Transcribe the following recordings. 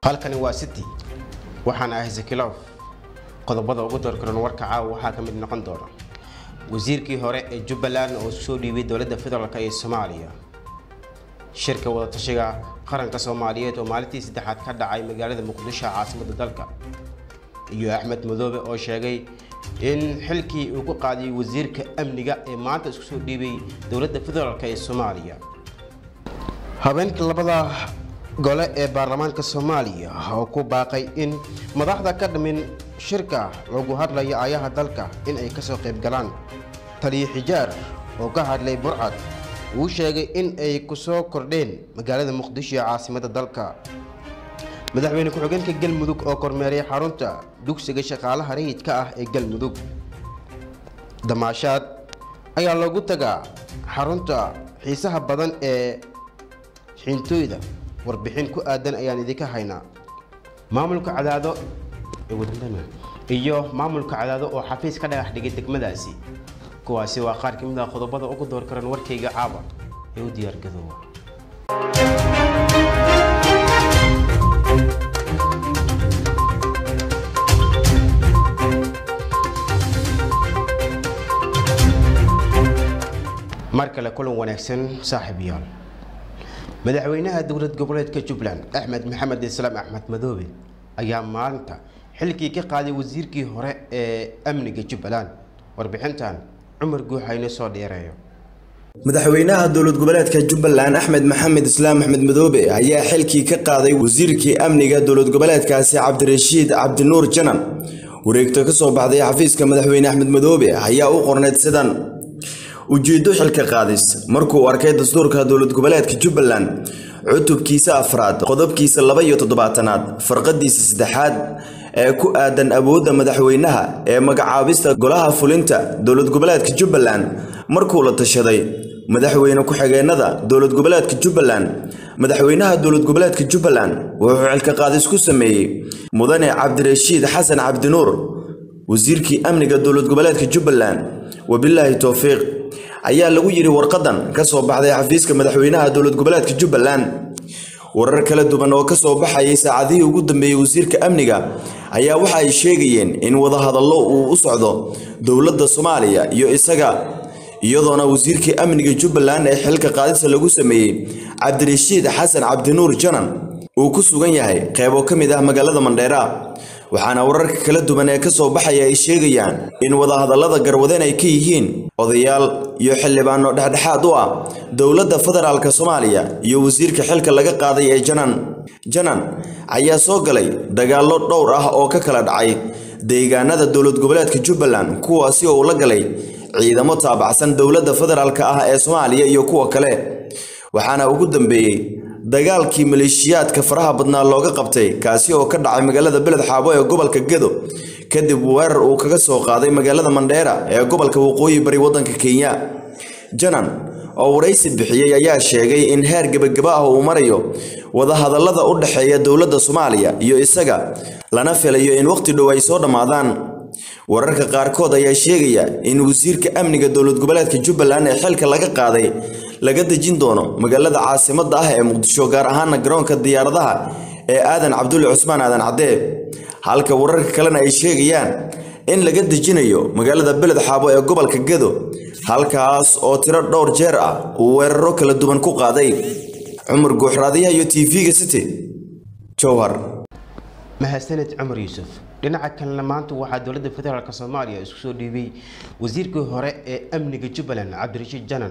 halkani waa city waxaan ahay zakilof qodobada ugu doorkaran warka caawa waxaa ka mid noqon doona wasiirkii hore ee jubbaland oo soo dhiibay dowladda federaalk ee soomaaliya shirka wadatashiga qaranka soomaaliyeed oo maalintii saddexaad ka dhacay magaalada muqdisho caasimadda dalka iyo axmed madoobe oo sheegay in xilkii uu ku qaadiyay wasiirka amniga ee maanta isku soo dhiibay dowladda federaalk ee soomaaliya habeenka labada gole ee baarlamaanka soomaaliya oo ku baaqay in madaxda ka dhamin shirka lagu hadlayo aayaha dalka in ay kasoo qayb galaan taliyo xijaar oo ka hadlay burcad wuu sheegay in ay kusoo kordheen magaalada muqdisho ee caasimadda dalka madaxweyne ku-xigeenka galmudug oo kormeeray xarunta dugsiga shaqaalaha rayidka ah ee galmudug damaashaad ayaa loogu tagaa xarunta xiisaha badan ee xiintooyda warbixin ku aadan ayaan idinka haynaa maamulka cadaado iyo maamulka cadaado oo xafiis ka dhagax dhigay degmadaasi kuwaasi waa qaar ka mid ah qodobada ugu door karan warkayga caaba ee u diyaargadoowa mar kale kulan wanaagsan saaxiibayaal madaxweynaha dowlad goboleedka jubbaland axmed maxamed islaam axmed madoobe ayaa maalinta xilkii ka qaaday wasiirkii hore ee amniga jubbaland warbixintan cumar guuxayne soo dheereeyo madaxweynaha dowlad goboleedka jubbaland axmed maxamed islaam axmed madoobe ayaa xilkii ka qaaday wasiirkii amniga dowlad goboleedkaasi cabdirashiid cabdinuur janan wareegto ka soo baxday xafiiska madaxweyne axmed madoobe ayaa u qorneyd sidan ujeeddo xilka qaadis markuu arkay dastuurka dowlad goboleedka jubbaland cutubkiisa afraad qodobkiisa laba iyo toddobaatanaad farqadiisa saddexaad ee ku aadan awoodda madaxweynaha ee magacaabista golaha fulinta dowlad goboleedka jubbaland markuu la tashaday madaxweyne ku-xigeenada dowlad goboleedka jubbaland madaxweynaha dowlad goboleedka jubbaland wuxuu xilka qaadis ku sameeyey mudane cabdirashiid xasan cabdinuur wasiirkii amniga dowlad goboleedka jubbaland wabilaahi towfiiq ayaa lagu yidhi warqadan ka soo baxday xafiiska madaxweynaha dowlad goboleedka jubbaland warar kala duwan oo ka soo baxayay saacadihii ugu dambeeyey wasiirka amniga ayaa waxa ay sheegayeen in wadahadallo uu u socdo dowladda soomaaliya iyo isaga iyadoona wasiirkii amniga jubbaland ee xilka qaadisa lagu sameeyey cabdirashiid xasan cabdinuur janan uu ku sugan yahay qeybo ka mid ah magaalada mandheera waxaana wararka kala duwan ee ka soo baxaya ay sheegayaan in wadahadallada garwadeen ay ka yihiin odayaal iyo xildhibaano dhexdhexaad u ah dowladda federaalk soomaaliya iyo wasiirka xilka laga qaaday ee janan janan ayaa soo galay dagaallo dhowr ah oo ka kala dhacay deegaanada dowlad goboleedka jubbaland kuwaasi oo uu la galay ciidamo taabacsan dowladda federaalk ah ee soomaaliya iyo kuwa kale waxaana ugu dambeeyey dagaalkii maleeshiyaadka faraha badnaa looga qabtay kaasi oo ka dhacay magaalada beled xaabo ee gobolka gedo kadib weerar uu kaga soo qaaday magaalada mandheera ee gobolka waqooyi bari waddanka kenya janan oo waraysi bixiyey ayaa sheegay in heer gebagaba ah uu marayo wadahadallada u dhexeeya dowladda soomaaliya iyo isaga lana filayo in waqti dhow ay soo dhammaadaan wararka qaarkood ayaa sheegaya in wasiirka amniga dowlad goboleedka jubbaland ee xilka laga qaaday laga dejin doono magaalada caasimadda ah ee muqdisho gaar ahaana garoonka diyaaradaha ee aadan cabdulle cusmaan aadan cadee halka wararka kalena ay sheegayaan in laga dejinayo magaalada beled xaabo ee gobolka gedo halkaas oo tiro dhowr jeer ah uu weeraro kala duwan ku qaaday cumar guuxraadiyaha iyo t v-ga city jowhar mahadsaned cumar yuusuf dhinaca kalena maanta waxaa dowladda federaalk soomaaliya isku soo dhiibay wasiirkii hore ee amniga jubbaland cabdirashiid janan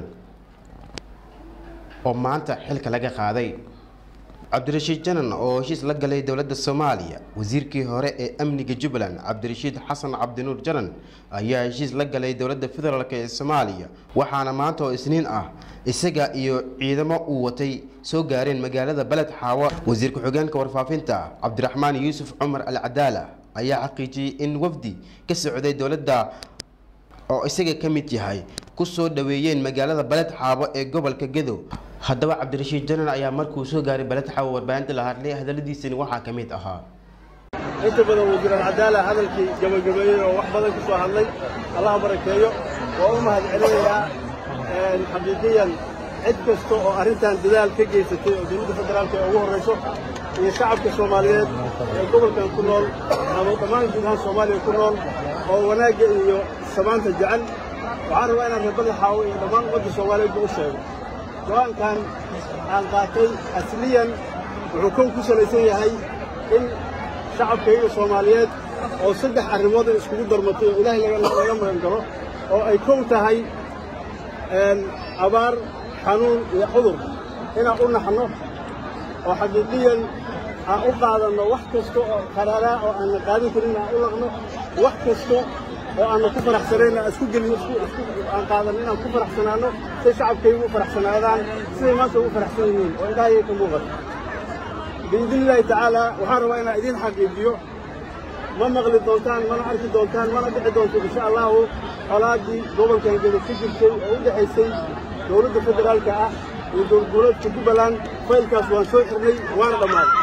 oo maanta xilka laga qaaday cabdirashiid janan oo heshiis la galay dowladda soomaaliya wasiirkii hore ee amniga jubbaland cabdirashiid xasan cabdinuur janan ayaa heshiis la galay dowladda federaalk ee soomaaliya waxaana maanta oo isniin ah isaga iyo ciidamo uu watay soo gaareen magaalada beled xaawo wasiir ku-xigeenka warfaafinta cabdiraxmaan yuusuf cumar al cadaala ayaa xaqiijiyey in wafdi ka socday dowladda oo isaga ka mid yahay ku soo dhaweeyeen magaalada beled xaabo ee gobolka gedo haddaba cabdirashiid janan ayaa markuu soo gaaray beled xaabo warbaahinta la hadlay hadaladiisani waxaa ka mid ahaa inta badan wasiir alcadaala hadalkii gabagabeeyey oo wax badan ka soo hadlay allaha barakeeyo waa u mahad celinayaa xaqiiqiyan cid kasta oo arrintan dadaal ka geysatay oo dowladda federaalka ee ugu horrayso iyo shacabka soomaaliyeed ee gobolkan ku nool ama dhammaan guud ahaan soomaaliya ku nool oo wanaagga iyo samaanta jecel waxaan rabaa inaan reer badaxaawo iyo dhammaan ummadda soomaaliyeedba u sheego go-aankan aan qaatay asliyan wuxuu kow ku salaysan yahay in shacabkayga soomaaliyeed oo saddex arrimood ay iskugu darmatay oo ilaahay laga magan galo oo ay kow tahay abaar xanuun iyo cudur inaan u naxno oo xaqiiqiyan aan u qaadanno wax kasta oo qaraaraa oo aanna qaadan karin aan u laqno wax kasta oo aanna ku faraxsanayn aan isku gelino aan qaadanno inaan ku faraxsanaanno say shacabkaygu u faraxsanaadaan siday maanta ugu faraxsan yihiin oo ilaahayay ka muuqato biidni illaahi tacaala waxaan rabaa inaan idiin xaqiijiyo ma maqli doontaan mana arki doontaan mana dhici doonto insha allahu colaaddii gobolkan geda ku jirtay oo u dhexaysay dowladda federaalka ah iyo dowlad goboleedka jubbaland faylkaas waan soo xirnay waana dhammaaday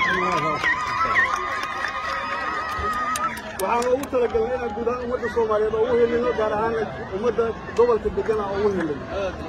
waxaan ugu talagalnay inaan guud ahaan ummadda soomaaliyeed oo ugu helino gaar ahaan ummadda gobolka degana oo ugu helino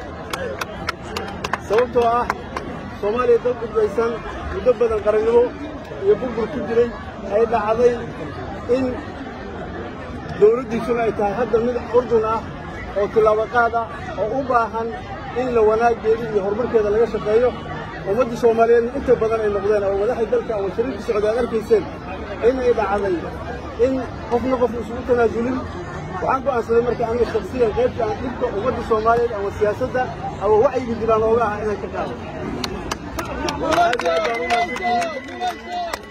sababtoo ah soomaaliya dad udbaysan muddo badan qarannimo iyo burbur ku jiray ay dhacday in dowladdiisuna ay tahay hadda mid urdun ah oo tillaabaqaad ah oo u baahan in la wanaaggeeda iyo horumarkeeda laga shaqeeyo ummadda soomaaliyeedna inta badan ay noqdeen oo madaxda dalka ama shariirka socda aad arkayseen inay dhacday in qofna qof isugu tanaasulin waxaan go'aansaday marka aniga shaksiyan qaybta aan dhibka ummadda soomaaliyeed ama siyaasadda ama wacyiga jiraan ooga ah inaan ka qaado aad iyo aad baan u mahadsantihiin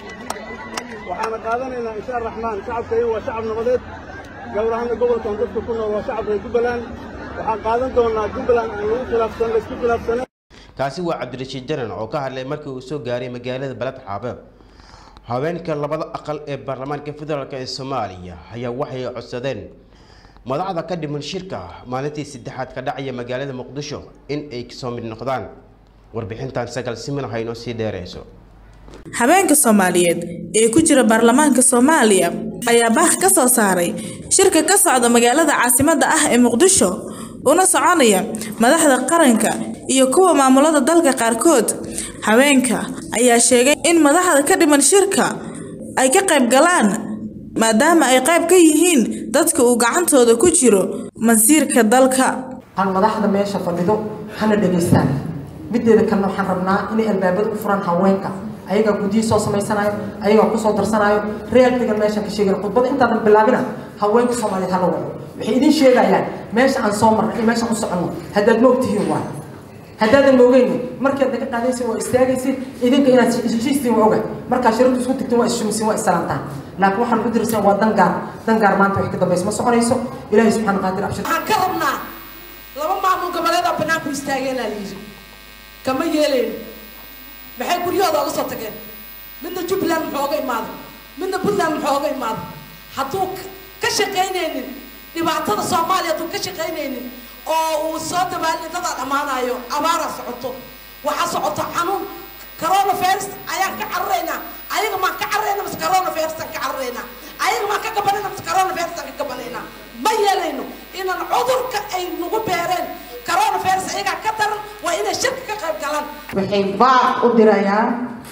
waxaana qaadanaynaa insha araxmaan shacabkayga waa shacab nabadeed gawar ahaana gobolkan dadka ku nool waa shacab reer jubbaland waxaan qaadan doonaa jubbaland aan lagu khilaafsan laysku khilaafsanen kaasi waa cabdirashiid janan oo ka hadlay markii uu soo gaaray magaalada baled xaabe haweenka labada aqal ee baarlamaanka federaalk ee soomaaliya ayaa waxay codsadeen madaxda ka dhiman shirka maalintii saddexaad ka dhacaya magaalada muqdisho in ay kasoo mid noqdaan warbixintan sagal simin haynoo sii dheereyso habeenka soomaaliyeed ee ku jira baarlamaanka soomaaliya ayaa baah ka soo saaray shirka ka socda magaalada caasimadda ah ee muqdisho una soconaya madaxda qaranka iyo kuwa maamulada dalka qaarkood haweenka ayaa sheegay in madaxda ka dhiman shirka ay ka qayb galaan maadaama ay qayb ka yihiin dadka uu gacantooda ku jiro masiirka dalka aan madaxda meesha fadhido hana dhegaystaan mideeda kalena waxaan rabnaa inay albaabada u furan haweenka ayagaa guddiyi soo samaysanayo ayagaa kusoo darsanayo reelkigan meeshaan ka sheegana khudbada intaadan bilaabina haweenka soomaaliyeed hala waco waxay idin sheegayaan meesha aan soo marna iyo meeshaan u soconno haddaad ma ogtihiin waay haddaadan moogeyni markaad naga qaadaysin waa istaagaysin idinka inaad heshiistiin waa oga markaa shiradu isku tigtiin waa isshumisiin waa isalaantaan laakiin waxaan u dirsan waa dangaar dangaar maanta wax ka dambaysa ma soconayso ilaahay subxaana qaadir abshir waxaan ka rabnaa laba maamul goboleed oo banaanku istaageenaa la yidhi kama yeelayno maxay guryahooda oga soo tageen midna jubbaland muxuu oga imaaday midna puntland muxuu oga imaaday hadduu ka shaqaynaynin dhibaatada soomaaliya hadduu ka shaqaynaynin oo uu soo dabaalin dadaa dhammaanayo abaaraa socoto waxaa socoto xanuun corona virus ayaan ka cararaynaa ayaga maan ka cararayna mase corona virus aan ka cararaynaa ayaga maan ka gabanayna mase corona virus aan ka gabanaynaa ma yeelayno inaan cudurka ay nagu beereen corona virus ayagaa ka daran waa inay shirka ka qayb galaan waxay baaq u dirayaan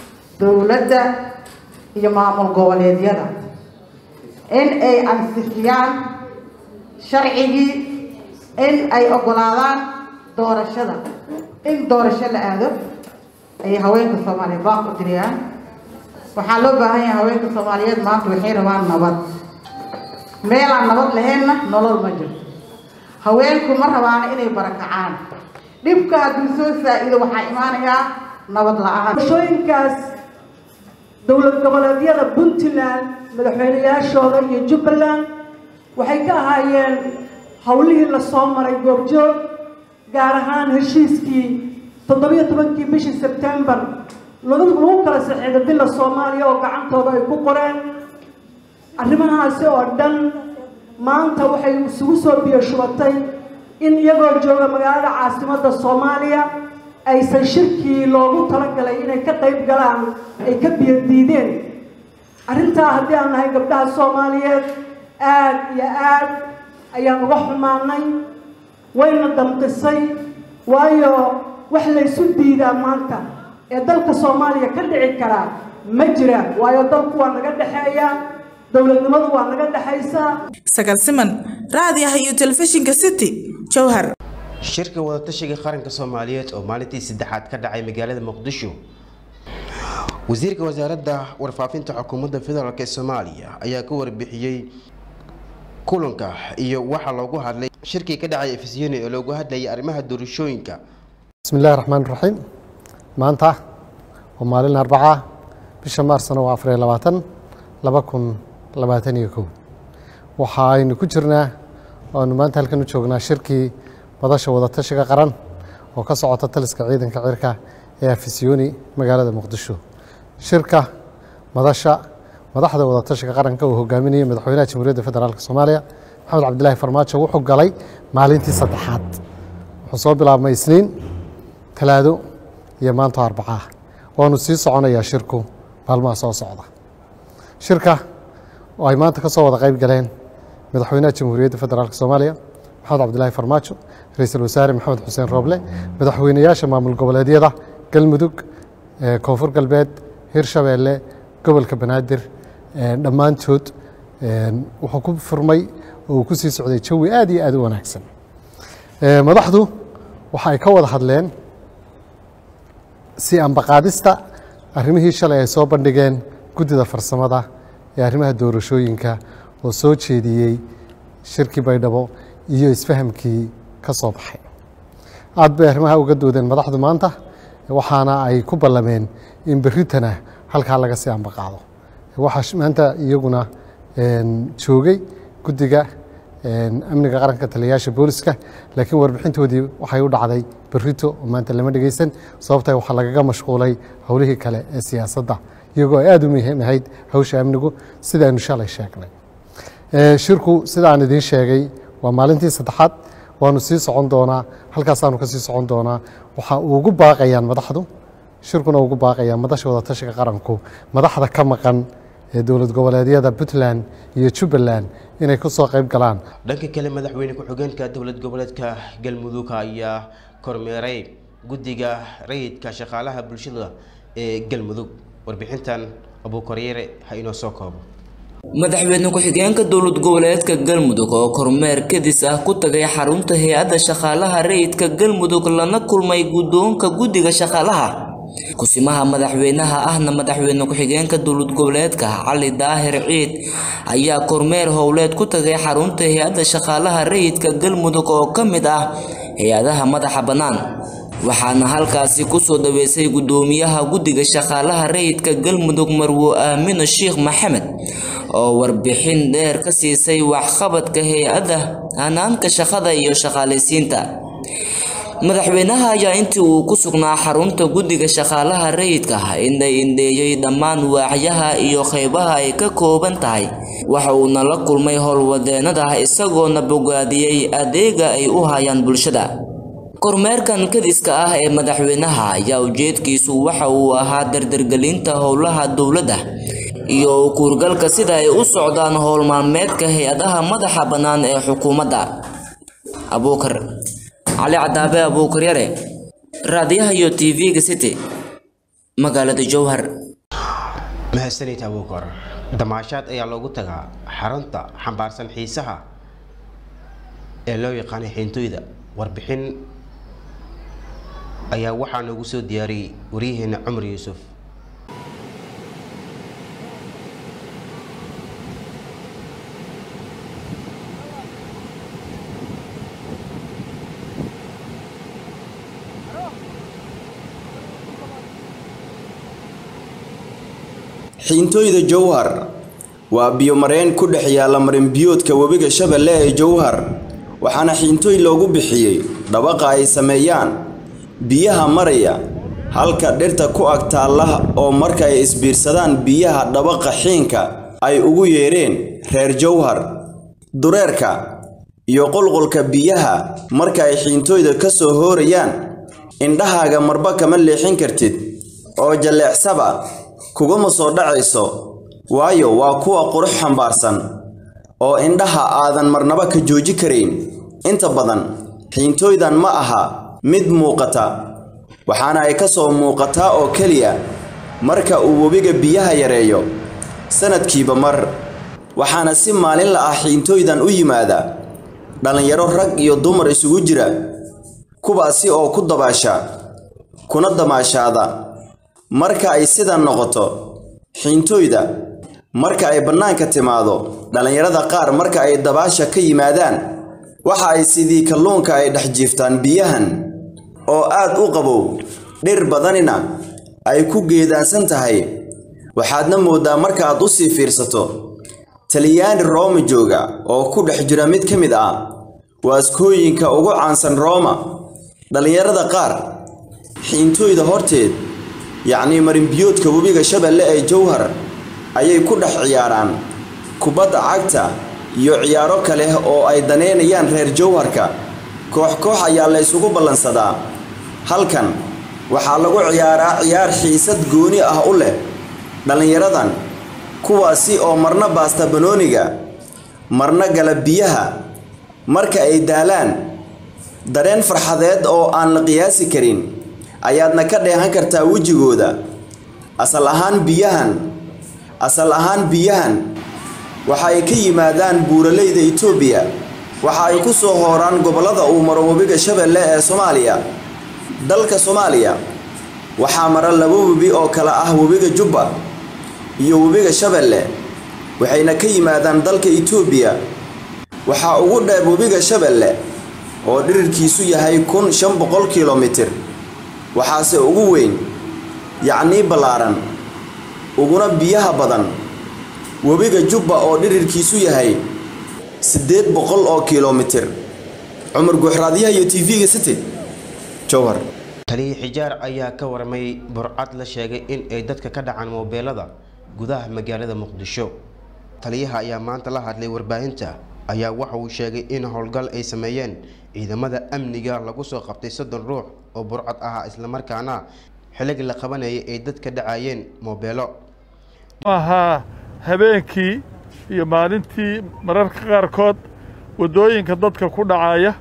dowladda iyo maamul goboleedyada in ay ansixiyaan sharcigii in ay ogolaadaan doorashada in doorasho la aado ayay haweenka soomaaliyeed baaq u dirayaan waxaa loo baahan yahay haweenka soomaaliyeed maanta waxay rabaan nabad meelaan nabad lahaynna nolol ma jirto haweenku ma rabaana inay barakacaan dhibka hadduu soo saa-ido waxaa imaanayaa nabad la-aan doorashooyinkaas dowlad goboleedyada puntland madaxweyneyaashooda iyo jubbaland waxay ka ahaayeen howlihii lasoo maray goobjoog gaar ahaan heshiiskii toddobiyo tobankii bishii sebtembar lagu kala saxiixday bila soomaaliya oo gacantooda ay ku qoreen arrimahaasi oo dhan maanta waxay isugu soo biyo shubatay in iyagoo jooga magaalada caasimadda soomaaliya aysan shirkii loogu talagalay inay ka qayb galaan ay ka biyo diideen arrintaa haddii aan nahay gabdhaha soomaaliyeed aad iyo aad ayaan uga xumaanay wayna damqisay waayo wax laysu diidaa maanta ee dalka soomaaliya ka dhici karaa ma jiraan waayo dalku waa naga dhexeeyaa dowladnimadu waa naga dhexaysaa sagal siman raadiyaha iyo telefishinka city jowhar shirka wadatashiga qaranka soomaaliyeed oo maalintii saddexaad ka dhacay magaalada muqdisho wasiirka wasaaradda warfaafinta xukuumadda federaalk ee soomaaliya ayaa ka warbixiyey kulanka iyo waxa loogu hadlay shirkii ka dhacay efisiyoni oo loogu hadlayay arrimaha doorashooyinka بسم الله الرحمن الرحيم maanta waa maalin arbaca bisha maarsna waa afariyo labaatan laba kun labaatan iyo kow waxa aynu ku jirnaa oanu maanta halkan u joognaa shirkii madasha wadatashiga qaran oo ka socota taliska ciidanka cirka ee afisiyoni magaalada muqdisho shirka madasha madaxda wadatashiga qaranka uu hogaaminayay madaxweynaha jamhuuriyadda federaalk soomaaliya maxamed cabdilaahi farmaajo wuxuu galay maalintii saddexaad wuxuu soo bilaabmay isniin talaado iyo maanto arbacaa waanu sii soconayaa shirku maalmaha soo socda shirka oo ay maanta ka soo wada qayb galeen madaxweynaha jamhuuriyadda federaalk soomaaliya maxamed cabdilaahi farmaajo ra-iisul wasaare maxamed xuseen rooble madaxweynayaasha maamul goboleedyada galmudug koonfur galbeed hirshabeelle gobolka banaadir dhammaantood wuxuu ku furmay oo uu ku sii socday jawi aad iyo aad u wanaagsan madaxdu waxa ay ka wada hadleen si ambaqaadista arrimihii shalay ay soo bandhigeen guddida farsamada ee arrimaha doorashooyinka oo soo jeediyey shirkii baydhabo iyo isfahamkii ka soo baxay aad bay arrimaha uga doodeen madaxdu maanta waxaana ay ku ballameen in berritana halkaa laga sii ambaqaado waxaa maanta iyaguna joogay guddiga amniga qaranka taliyayaasha booliska laakiin warbixintoodii waxay u dhacday berrito oo maanta lama dhegeysan sababta waxaa lagaga mashquulay howlihii kale ee siyaasadda iyagoo aad u muhiim ahayd hawsha amnigu sidaanu shalay sheegnay shirku sida aan idiin sheegay waa maalintii saddexaad waanu sii socon doonaa halkaasaanu ka sii socon doonaa waxa ugu baaqayaan madaxdu shirkuna ugu baaqayaa madasha wadatashiga qaranku madaxda ka maqan ee dowlad goboleedyada puntland iyo jubbaland inay ku soo qayb galaan dhanka kale madaxweyne ku-xigeenka dowlad goboleedka galmudug ayaa kormeeray guddiga rayidka shaqaalaha bulshada ee galmudug warbixintan abuukoryeere ha inoo soo koobo madaxweyne ku-xigeenka dowlad goboleedka galmudug oo kormeer kadis ah ku tagay xarunta hay-adda shaqaalaha rayidka galmudug lana kulmay guddoonka guddiga shaqaalaha kusimaha madaxweynaha ahna madaxweyne ku-xigeenka dowlad goboleedka cali daahir ciid ayaa kormeer howleed ku tagay xarunta hay-adda shaqaalaha rayidka galmudug oo ka mid ah hay-adaha madaxa bannaan waxaana halkaasi kusoo dhaweysay guddoomiyaha guddiga shaqaalaha rayidka galmudug marwo aamino sheekh maxamed oo warbixin dheer ka siisay waxqabadka hay-adda hanaanka shaqada iyo shaqaalaysiinta madaxweynaha ayaa intii uu ku sugnaa xarunta guddiga shaqaalaha rayidka indhay indheeyey dhammaan waaxyaha iyo qeybaha ay ka kooban tahay waxa uuna la kulmay howlwadeenada isagoona bogaadiyey adeega ay u hayaan bulshada kormeerkan kadiska ah ee madaxweynaha ayaa ujeedkiisu waxa uu ahaa dardargelinta howlaha dowladda iyo kuurgalka sida ay u socdaan howl maalmeedka hay-adaha madaxa bannaan ee xukuumadda abuukar cali cadaabe abuukar yare raadiyaha iyo tv-ga city magaalada jowhar mahadsanid abuukar damaashaad ayaa loogu tagaa xarunta xambaarsan xiisaha ee loo yaqaanay xiintooyda warbixin ayaa waxaa noogu soo diyaariyey waryaheena cumar yuusuf xiintooyda jowhar waa biyomareen ku dhex yaalla marinbiyoodka webiga shabeelle ee jowhar waxaana xiintooy loogu bixiyey dhabaqa ay sameeyaan biyaha maraya halka dhirta ku ag taalla oo marka ay isbiirsadaan biyaha dhabaqa xiinka ay ugu yeedheen reer jowhar dureerka iyo qulqulka biyaha marka ay xiintooyda ka soo hoorayaan indhahaaga marba kama leexin kartid oo jalleecsaba kuguma soo dhacayso waayo waa kuwa qurux xambaarsan oo indhaha aadan marnaba ka jooji karayn inta badan xiintooydan ma aha mid muuqata waxaana ay ka soo muuqataa oo keliya marka uu webiga biyaha yareeyo sanadkiiba mar waxaana si maalinla ah xiintooydan u yimaada dhallinyaro rag iyo dumar isugu jira kuwaasi oo ku dabaasha kuna damaashaada marka ay sidan noqoto xiintooyda marka ay bannaanka timaado dhallinyarada qaar marka ay dabaasha ka yimaadaan waxa ay sidii kalluunka ay dhex jiiftaan biyahan oo aad u qabow dhir badanina ay ku geedaansan tahay waxaadna mooddaa markaaad u sii fiirsato talyaani rooma jooga oo ku dhex jira mid ka mid ah waaskooyinka ugu caansan rooma dhallinyarada qaar xiintooyda horteed yacnii marinbiyoodka webiga shabeelle ee jowhar ayay ku dhex ciyaaraan kubadda cagta iyo ciyaaro kale oo ay daneynayaan reer jowharka koox koox ayaa la ysugu ballansadaa halkan waxaa lagu ciyaaraa ciyaar xiisad gooni ah u leh dhallinyaradan kuwaasi oo marna baasta banooniga marna gala biyaha marka ay daalaan dareen farxadeed oo aan la qiyaasi karin ayaadna ka dheehan kartaa wejigooda asal ahaan biyahan asal ahaan biyahan waxa ay ka yimaadaan buuraleyda itoobiya waxa ay ku soo hooraan gobollada uu maro webiga shabeelle ee soomaaliya dalka soomaaliya waxaa mara laba webi oo kale ah webiga jubba iyo webiga shabeelle waxayna ka yimaadaan dalka itoobiya waxaa ugu dheer webiga shabeelle oo dhirirkiisu yahay kun shan boqol kilomitir waxaase ugu weyn yacnii ballaaran uguna biyaha badan webiga jubba oo dhirirkiisu yahay siddeed boqol oo kilomitir cumar guuxraadyaha iyo tv-ga city jowhar taliya xijaar ayaa ka warmay burcad la sheegay in ay dadka ka dhacaan moobeelada gudaha magaalada muqdisho taliyaha ayaa maanta la hadlay warbaahinta ayaa waxa uu sheegay in howlgal ay sameeyeen ciidamada amniga lagu soo qabtay soddon ruux oo burcad ahaa islamarkaana xillig la qabanayay ay dadka dhacayeen moobeelo ahaa habeenkii iyo maalintii mararka qaarkood waddooyinka dadka ku dhacaya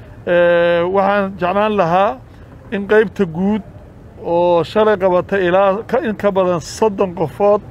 waxaan jeclaan lahaa in qaybta guud oo shalay qabatay ilaa in ka badan soddon qofood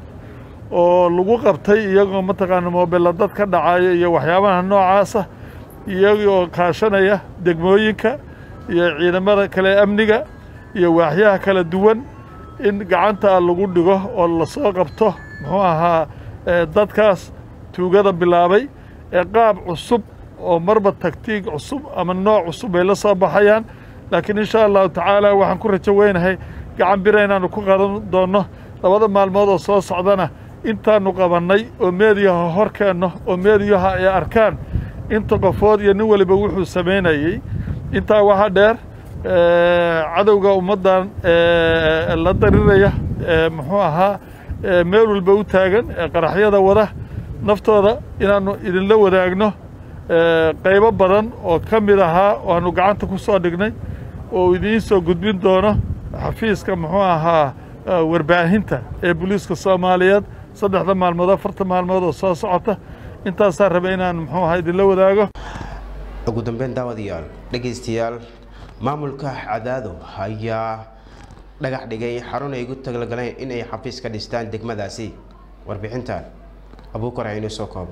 oo lagu qabtay iyagoo mataqaana moobela dad ka dhacaya iyo waxyaabaha noocaasa iyagoo kaashanaya degmooyinka iyo ciidamada kale amniga iyo waaxyaha kala duwan in gacanta lagu dhigo oo lasoo qabto muxuu ahaa dadkaas tuugada bilaabay ee qaab cusub oo marba tagtiig cusub ama nooc cusub ay la soo baxayaan laakiin insha allahu tacaala waxaan ku rajo weynahay gacan bira inaannu ku qadan doonno labada maalmood oo soo socdana intaannu qabannay oo meediyaha hor keenno oo meediyaha ay arkaan inta qofood iyo nin waliba wuxuu samaynayey intaa waxaa dheer cadowga ummaddan la dariraya muxuu ahaa meel walba u taagan qaraxyada wada naftooda inaannu idinla wadaagno qaybo badan oo ka mid ahaa oo aanu gacanta ku soo dhignay oo idiin soo gudbin doono xafiiska muxuu ahaa warbaahinta ee booliiska soomaaliyeed saddexda maalmood afarta maalmood oo soo socota intaasaa raba inaan muxuu ahaa idinla wadaago ugu dambeyn daawadayaal dhegaystayaal maamulka cadaado ayaa dhagax dhigay xarun ay ugu talagaleen in ay xafiis ka dhistaan degmadaasi warbixintan abuukar aynu soo koobo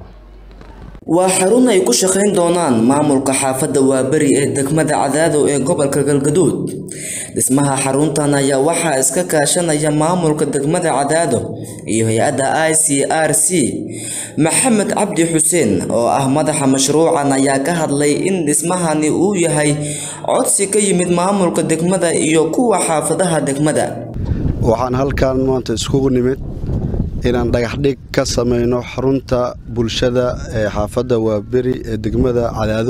waa xarun ay ku shaqayn doonaan maamulka xaafadda waaberi ee degmada cadaado ee gobolka galgaduud dhismaha xaruntan ayaa waxaa iska kaashanaya maamulka degmada cadaado iyo hay-adda i c r c maxamed cabdi xuseen oo ah madaxa mashruucan ayaa ka hadlay in dhismahani uu yahay codsi ka yimid maamulka degmada iyo kuwa xaafadaha degmada waxaan halkan maanta iskugu nimid inaan dhagaxdhig ka samayno xarunta bulshada ee xaafadda waaberi ee degmada cadaado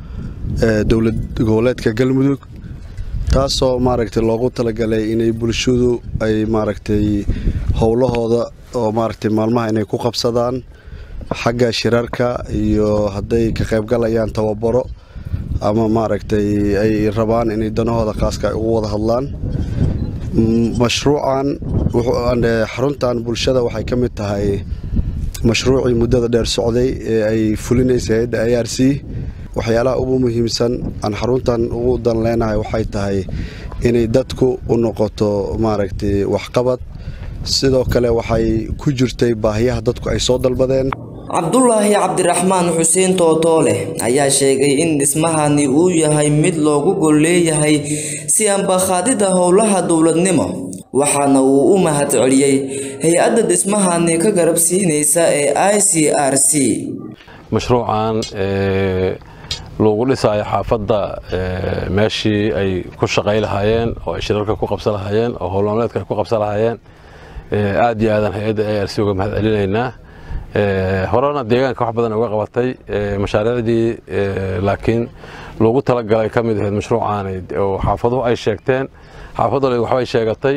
ee dowlad goboleedka galmudug taasoo maaragtay loogu talagalay inay bulshadu ay maaragtay howlahooda oo maaragtay maalmaha inay ku qabsadaan xagga shirarka iyo hadday ka qaybgalayaan tababaro ama maaragtay ay rabaan inay danahooda khaaska ay ugu wada hadlaan mashruucan xaruntan bulshada waxay ka mid tahay mashruucii muddada dheer socday ee ay fulinaysa hay-adda i r c waxyaalaha ugu muhiimsan aan xaruntan ugu dan leenahay waxay tahay inay dadku u noqoto maaragtay waxqabad sidoo kale waxay ku jirtay baahiyaha dadku ay soo dalbadeen cabdulaahi cabdiraxmaan xuseen tootoole ayaa sheegay in dhismahani uu yahay mid loogu gol leeyahay si ambakhaadida howlaha dowladnimo waxaana uu u mahad celiyey hay-adda dhismahani ka garab siinaysa ee i c r c mashruucan lagu dhisayo xaafadda meeshii ay ku shaqay lahaayeen oo ay shirarka ku qabsan lahaayeen oo howlmaalmeedka ay ku qabsan lahaayeen aad iyo aadan hay-adda a r c uga mahad celinaynaa horena deegaanka wax badan uga qabatay mashaariicdii laakiin loogu talagalay ka mid ahayd mashruucaani oo xaafaduhu ay sheegteen xaafaddu waxbay sheegatay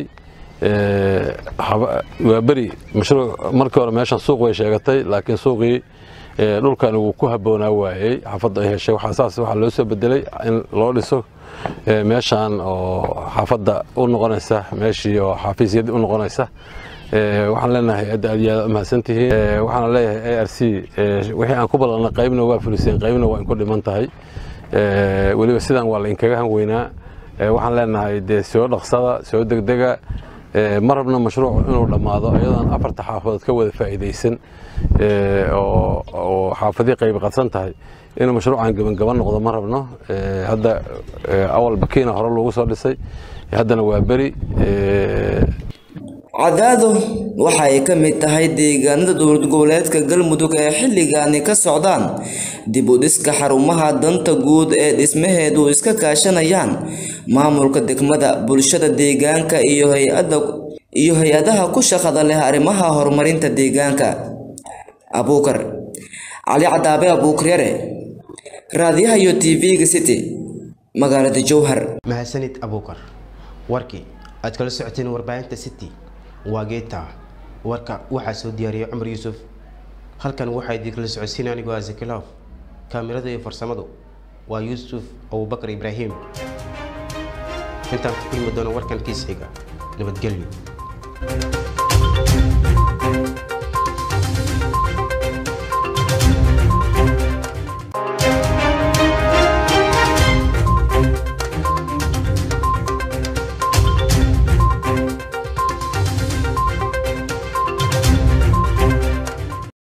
waa beri mashruuc markii hore meeshan suuq way sheegatay laakiin suuqii dhulkan wuu ku habboonaa waayey xaafadda ay heshay waxaa saas waxaa loo soo bedelay in loo dhiso meeshan oo xaafadda u noqonaysa meeshii oo xafiisyadii u noqonaysa waxaan leenahay hay-adda aad iyo aad u mahadsantihiin waxaana leeyahay a r c wixii aan ku ballanay qaybna waa fuliseen qaybna waa inku dhiman tahay weliba sidan waa la inkaga hanweynaa waxaan leenahay dee soo dhaqsada soo degdega ma rabno mashruuc inuu dhammaado iyadoon afarta xaafadood ka wada faa'iidaysan oo xaafadii qayb qadsan tahay inuu mashruucan gebangaban noqdo ma rabno hadda awal bakiina hore lagu soo dhisay haddana waa beri cadaado waxa ay ka mid tahay deegaanada dowlad goboleedka galmudug ee xilligaani ka socdaan dib u dhiska xarumaha danta guud ee dhismaheedu iska kaashanayaan maamulka degmada bulshada deegaanka iyo hay-ada iyo hay-adaha ku shaqada leh arrimaha horumarinta deegaanka abuukar cali cadaabe abuukaryare raadiyaha iyo tv-ga city magaalada jowhar mahadsanid abuukar warkii aad kala socoteen warbaahinta city waa geeta warka waxaa soo diyaariyay cumar yuusuf halkan waxaa idinkala socodsiin anigoo azakilaaf kaamirada iyo farsamadu waa yuusuf abubakar ibraahim intaan ku kulmi doono warkan kiis xiga nabadgelyo